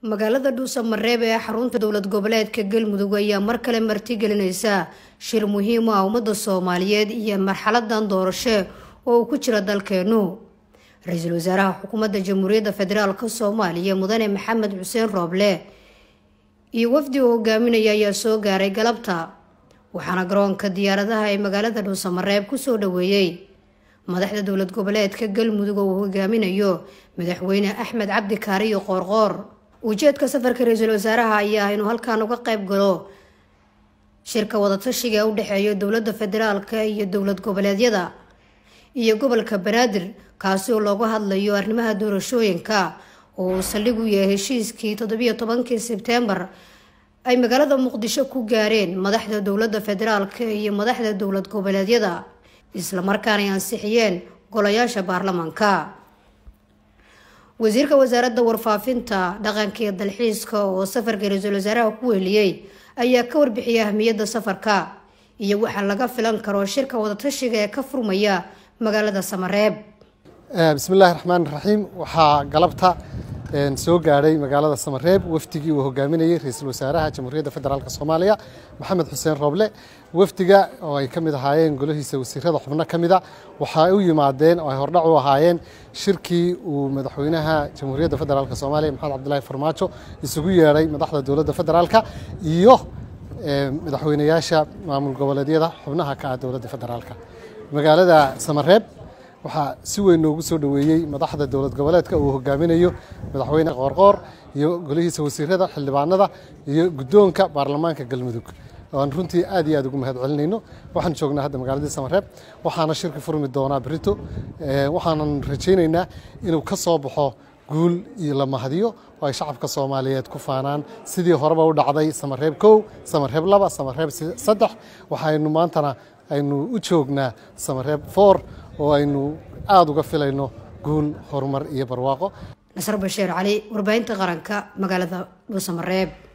magaalada dhuusamareeb ee xarunta dowlad goboleedka galmudug ayaa mar kale martigelinaysa shir muhiim ah ummadda soomaaliyeed iyo marxaladan doorasho oo uu ku jira dalkeenu ra-iisul wasaaraha xukuumadda jamhuuriyadda federaalk soomaaliya mudane maxamed xuseen rooble iyo wafdi uu hogaaminaya ayaa soo gaaray galabta waxaana garoonka diyaaradaha ee magaalada dhuusamareeb kusoo dhaweeyey madaxda dowlad goboleedka galmudug oo uu hogaaminayo madaxweyne axmed cabdi kaariyo qoorqoor ujeedka safarka ra-iisul wasaaraha ayaa inuu halkan uga qayb galo shirka wadatashiga ee u dhexeeya dowladda federaalka iyo dowlad goboleedyada iyo gobolka banaadir kaasi oo looga hadlayo arrimaha doorashooyinka oo uu saldhig u yahay heshiiskii toddobiyo tobankii sebtembar ay magaalada muqdisho ku gaareen madaxda dowladda federaalka iyo madaxda dowlad goboleedyada islamarkaana ay ansixiyeen golayaasha baarlamaanka wasiirka wasaaradda warfaafinta dhaqanka iyo dalxiiska oo safarka ra-iisul wasaaraha ku weheliyey ayaa ka warbixiyay ahmiyadda safarka iyo waxaa laga filan karo shirka wadatashiga ee ka furmaya magaalada samareeb bismillahi raxmaan raxiim waxaa galabta soo gaadhay magaalada samareeb wafdigii uu hogaaminayey ra-iisul wasaaraha jamhuuriyadda federaalk soomaaliya maxamed xuseen rooble wafdiga oo ay ka mid ahaayeen golihiisa wasiirada xubno ka mida waxay u yimaadeen oo ay hordhac u ahaayeen shirkii uu madaxweynaha jamhuuriyadda federaalk soomaaliya maxamed cabdilaahi farmaajo isugu yeedhay madaxda dowladda federaalka iyo madaxweynayaasha maamul goboleedyada xubnaha ka ah dowladda federaalka magaalada samareeb waxaa si weyn noogu soo dhoweeyey madaxda dowlad goboleedka uu hogaaminayo madaxweyne qoorqoor iyo golihiisa wasiirada xildhibaanada iyo guddoonka baarlamaanka galmudug aan runtii aad iyo aad ugu mahad celinayno waxaan joognaa hadda magaaladii samareeb waxaana shirka furmi doonaa berito waxaanan rajaynaynaa inuu ka soo baxo guul iyo la mahadiyo oo ay shacabka soomaaliyeed ku faanaan sidii horeba u dhacday samareeb kow samareeb laba samareeb saddex waxaynu maantana aynu u joognaa samareeb foor oo aynu aada uga filayno guul horumar iyo barwaaqo nasar basheer cali warbaahinta qaranka magaalada dhuusamareeb